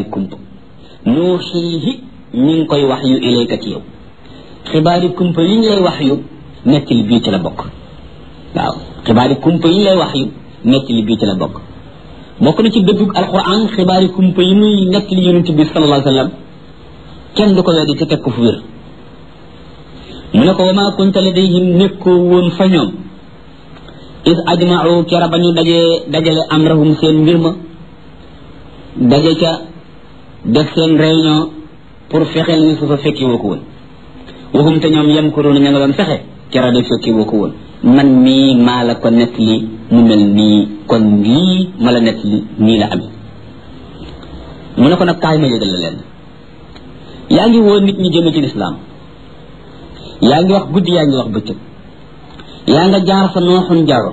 kumpa nuuxiihi ñi ngi koy wax yu ilayka ci yow xibaari kumpa yi ñu lay wax yu nettali bii ci la bokk waaw xibaari kumpa yi ñu lay wax yu nettali bii ci la bokk bokk na ci dëddug alquran xibaari kumpa yi muy nettali yonent bi sallallahu alayhi wa sallam kenn du ko weddi ci teg ko fu wér mu ne ko wa maa kunta ladayhim nekkoo woon fa ñoom is ajmau kera ba ñu dajee dajale amrahum seen mbir ma daje ca def seen réunion pour fexeel ni su fa fekki woo ko woon waxum te ñoom yem ko doon ña nga doon fexe kera de fekki woo ko woon man mii maa la ko nett li mu mel nii kon lii ma la nett li nii la amee mu ne ko nag kaay ma yëgal la leen yaa ngi woo nit ñi jëme ci lislaam yaa ngi wax guddi yaa ngi wax bëccëg yaa nga jaar fa nooxun jaaroon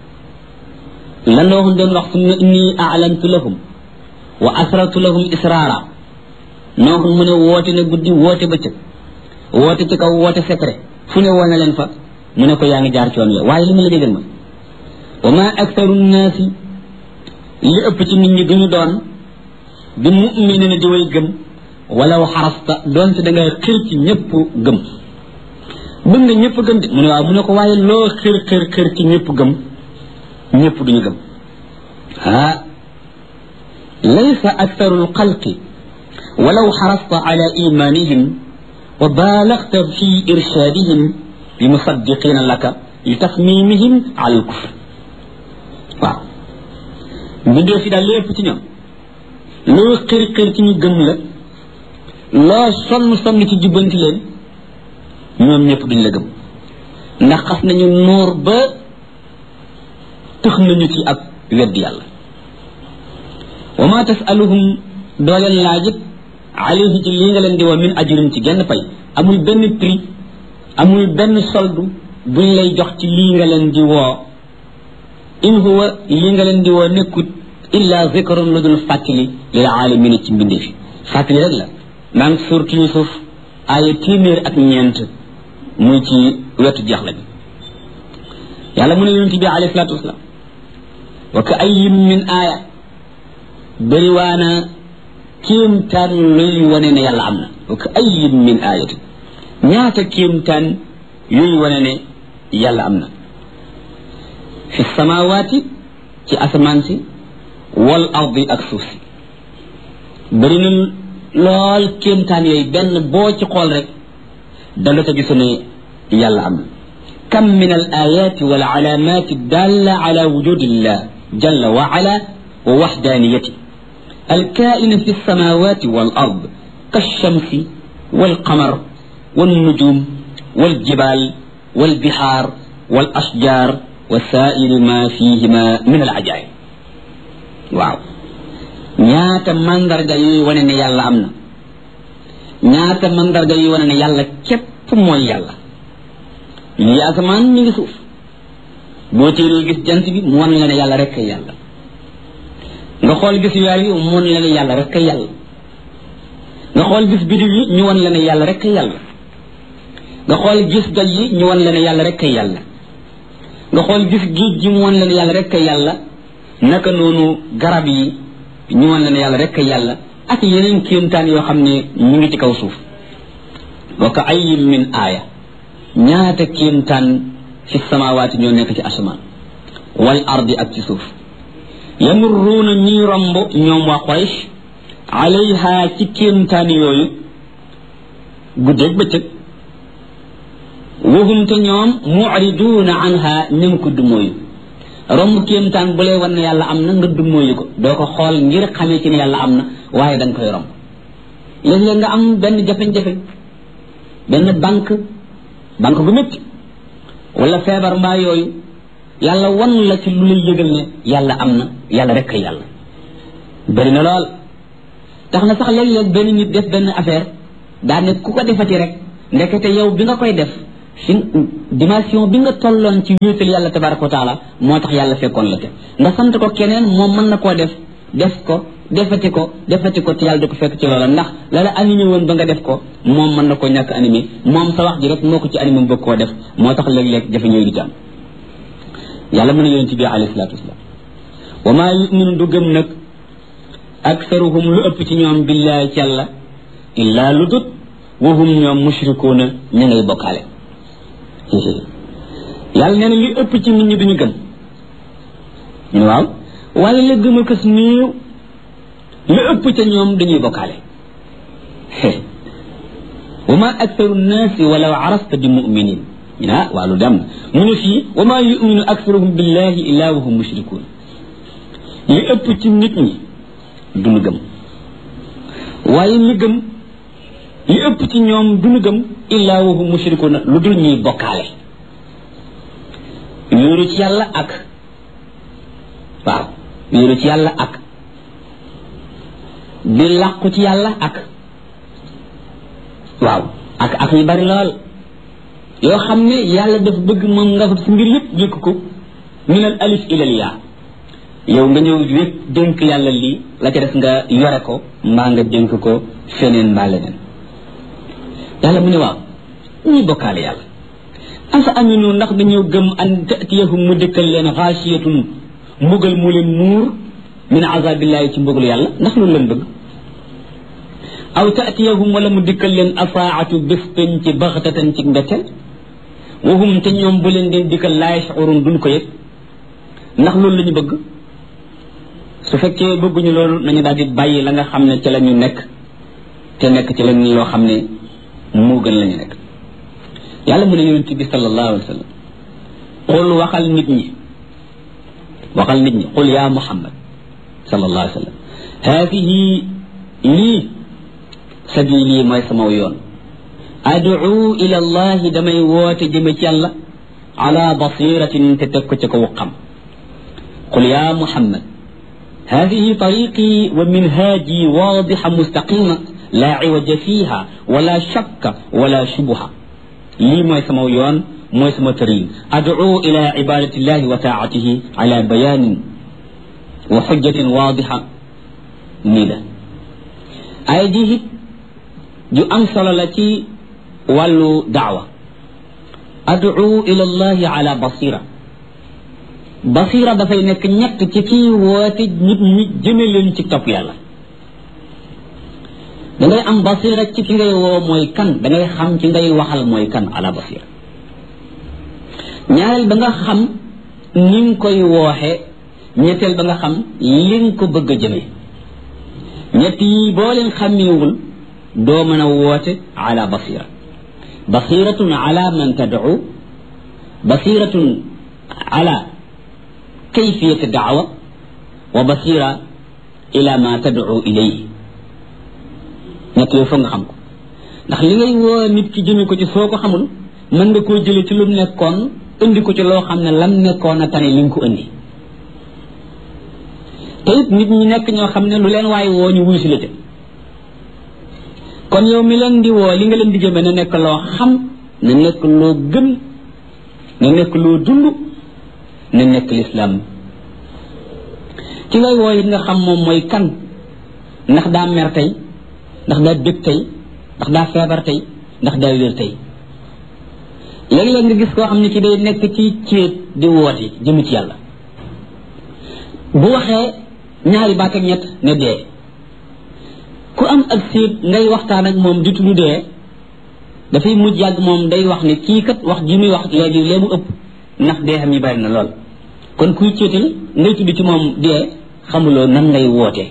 la nooxun doon wax summa inni a'lantu lahum wa asrartu lahum israara nooxun mu ne woote na guddi woote bëccëg woote ci kaw woote secret fu ne woo na leen fa mu ne ko yaa ngi jaar ci yoon wi waaye li ma la déggal ma wa ma aktaru nnaasi li ëpp ci nit ñi duñu doon bi mu'minina di way gëm walaw xarasta doonte da nga xir ci ñëpp gëm bëgg nga ñëpp gëm de mu ne waaw mu ne ko waaye loo xër xër xër ci ñëpp gëm ñëpp duñu gëm ah laysa aktaru lxalqi walaw xarasta ala imanihim wa baalagta fi irshadihim bi musaddiqina laka li tasmimihim ala lkufr waaw mbindee fi daal lépp ci ñoom loo xër xër ci ñu gëm la loo sonn sonn ci jubbanti leen ñoom ñëpp duñ la gëm ndax xas nañu noor ba tëx nañu ci ak wedd yàlla wa ma tasaluhum doo leen laajit alayhi ci lii nga leen di woo min ajrin ci genn pay amul benn prix amul benn soldu buñ lay jox ci lii nga leen di woo in huwa lii nga leen di woo nekkut illa zikrun lu dul fàttali lil alamina ci mbindee fi fàttali rek la maa ngi suurtu Yusuf aaya téeméer ak ñeent muy ci wetu jeexle bi yàlla mu ne yonent bi alayhi salaatu wasalaam wa ka ayyin min aaya bëriwaana kéemtaan luy wane ne yàlla am na wa ka ayyin min aayatin ñaata kéemtaan yuy wane ne yàlla am na fi samawaati ci asamaan si wal ardi ak suuf si bëri na lool kéemtaan yooyu benn boo ci xool rek danga ko gisu ne yàlla am na kam min al ayati wal alamati dalla ala wujudillah jalla wa ala wa waxdaniyati الكائن في السماوات والأرض كالشمس والقمر والنجوم والجبال والبحار والأشجار وسائر ما فيهما من العجائب واو ñaata mandarga yuy wane ne yàlla am na ñaata mandarga yuy wane ne yàlla képp mooy yàlla lii asamaan mi ngi suuf boo téeree gis jant bi mu wan la ne yàlla rek kay yàlla nga xool gis weer yi mu wan la ne yàlla rek kay yàlla nga xool gis bidiw yi ñu wan la ne yàlla rek kay yàlla nga xool gis doj yi ñu wan la ne yàlla rek kay yàlla nga xool gis géej gi mu wan la ne yàlla rek kay yàlla naka noonu garab yi ñu wan la ne yàlla rek yàlla ak yeneen kéemtaan yoo xam ne ñu ngi ci kaw suuf wa ka ayyin min aaya ñaata kéemtaan fi samawaati ñoo nekk ci asamaan wal ardi ak ci suuf yamurruuna ñuy romb ñoom waa Quraysh alayha ci kéemtaan yooyu guddeeg bëccëg wahum te ñoom mucriduuna anha ñëm ko dumóoyu romb kéemtaan bu lay wan ne yàlla am na nga dummóoyu ko doo ko xool ngir xamee ci ne yàlla am na waaye da nga koy romb léeg-léeg nga am benn jafe-jafe benn banque banque bu métti wala feebar mbaa yooyu yàlla wan la ci lu lay yëgal ne yàlla am na yàlla rek kay yàlla bëri na lool tax na sax léeg-léeg benn nit def benn affaire daa ne ku ko defati rek ndekete yow bi nga koy def fi dimension bi nga tolloon ci wéetal yàlla tabaraka wa taala moo tax yàlla fekkoon la te nga sant ko keneen moom mën na koo def def ko defati ko defati ko te yàlla da ko fekk ci loola ndax la la animé woon ba nga def ko moom mën na koo ñàkk animé moom sa wax ji rek moo ko ci animé mu bëgg koo def moo tax léeg-léeg jafe ñooy di ci am yàlla mën a yonent bi alayhi salaatu wasalaam wa maa yuminu du gëm nag aksaruhum lu ëpp ci ñoom billaahi ci yàlla illaa lu dut wahum ñoom mushrikuuna ñu ngay bokkaale yàlla nee na li ëpp ci nit ñi duñu gëm ñu waaw waaye la gëm a kës néew li ëpp ca ñoom dañuy bokkaale wa ma aktaru nnaasi walaw arasta bi muminin ñu ne ah waa lu dem na mu ne fii wa ma yuminu aktaruhum billahi illa wa hum mushrikuun li ëpp ci nit ñi duñu gëm waaye li gëm li ëpp ci ñoom duñu gëm illa wa hum mushrikuun lu dul ñuy bokkaale wéeru ci yàlla ak waaw wéeru ci yàlla ak di làqu ci yàlla ak waaw ak ak yu bari lool yoo xam ne yàlla dafa bëgg moom nga fa si mbir yëpp yëkk ko min al alif ilal yaa yow nga ñëw wépp dénk yàlla lii la ca def nga yore ko mbaa nga dénk ko feneen mbaa leneen yàlla mu ne waaw ñuy bokkaale yàlla afa aminu ndax dañoo gëm an tatiyahum mu dëkkal leen xaasiyatun mbugal mu leen muur min azabillahi ci mbugalu yàlla ndax loolu leen bëgg aw tatiyahum wala mu dikkal leen asaatu bés peñ ci baxtatan ci mbetteel wahum te ñoom bu leen deen dikkal laa yashurun duñ ko yëg ndax loolu la ñu bëgg su fekkee bëgguñu loolu nañu daal di bàyyi la nga xam ne ci la ñu nekk te nekk ci leen loo xam ne moo gën la ñu nekk yàlla mu ne yonent bi sallallahu alayhi wa sallam qul waxal nit ñi waxal nit ñi qul yaa muhammad sallallahu alayhi wa sallam haadihi lii sabili mooy sama yoon ad'u ila allahi damay woote jëme ci yàlla ala basiratin te teg ko ci kaw xam qul ya muhammad هذه طريقي ومنهاجي واضحة مستقيمة لا عوج فيها ولا شك ولا شبهة لي موي سما يون موي سما ترين أدعو إلى عبادة الله وطاعته على بيان وحجة واضحة نيلا ay ji it ju am solo la ci wàllu daawa adu ila allahi ala basira basira dafay nekk ñett ci kii woote nit ñi jëme leen ci topp yàlla da ngay am basira ci ki ngay woo mooy kan da ngay xam ci ngay waxal mooy kan ala basira ñaareel ba nga xam ni nga koy wooxe ñetteel ba nga xam li nga ko bëgg a jëmee ñett yi boo leen xàmmeewul doo mën a woote ala basira basiratun ala man tad'u basiratun ala kayfiyati da'wa wa basira ila ma tad'u ilayhi ñett yooyu foog nga xam ko ndax li ngay woo nit ki jëme ko ci soo ko xamul mën nga koo jële ci lu mu nekkoon indi ko ci loo xam ne lam nekkoon a tane li nga ko indi te it nit ñi nekk ñoo xam ne lu leen waaye woo ñu wuy si la ca kon yow mi leen di woo li nga leen di jëme na nekk loo xam na nekk loo gëm na nekk loo dund na nekk lislaam ci ngay woo it nga xam moom mooy kan ndax daa mer tey ndax daa bég tey ndax daa feebar tey ndax daa wér tey léeg-léeg nga gis koo xam ne ci day nekk ci céet di woote jëmu ci yàlla bu waxee ñaari baat ak ñett ne dee ku am ak séet ngay waxtaan ak moom di tudd dee dafay mujj yàgg moom day wax ne kii kat wax ji muy wax léegi lee mu ëpp ndax dee xam yi bari na lool kon kuy céetal ngay tudd ci moom dee xamuloo nan ngay wootee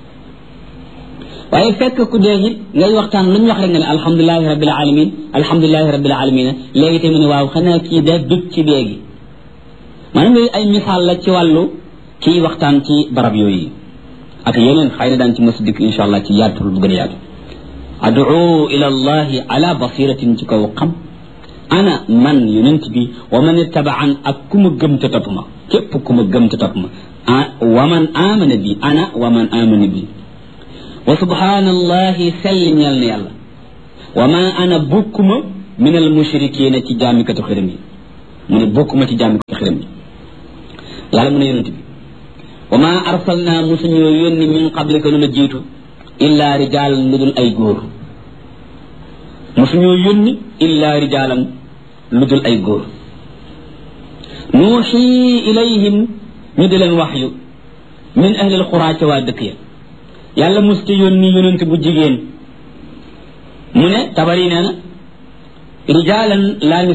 waaye fekk ku dee it ngay waxtaan lu ñu wax rek nga ne alhamdulilahi rabbil alamin alhamdulilahi rabbil alamin léegi tamit ne waaw xanaa kii daa dëg ci dee gi maanaam yooyu ay misaal la ci wàllu kii waxtaan ci barab yooyu ak yeneen xëy na daan ci mos dikk insha allah ci yaatul bu gën a yaatu adu ila allahi ala basiratin ci kaw xam ana man yonent bi wa man ittabaan ak ku ma gëm te topp ma képp ku ma gëm te topp ma wa man amana bi ana wa man amana bi wa subhanallahi sell ñeel na yàlla wa ma ana bokkuma min al mushrikina ci jaamikatu xiram yi mu ne bokkuma ci jaamikatu xiram yi yàlla mu ne yonent bi wa ma arsalna musuñoo yónni min qablika lu la jiitu illa rijaalan lu dul ay góor musuñoo yónni illa rijaalan lu dul ay góor nuuxi ilayhim ñu di leen waxyu min ahlil xuraa ca waa dëkk ya yàlla musta yónni yonent bu jigéen mu ne tabari nee na rijaalan laa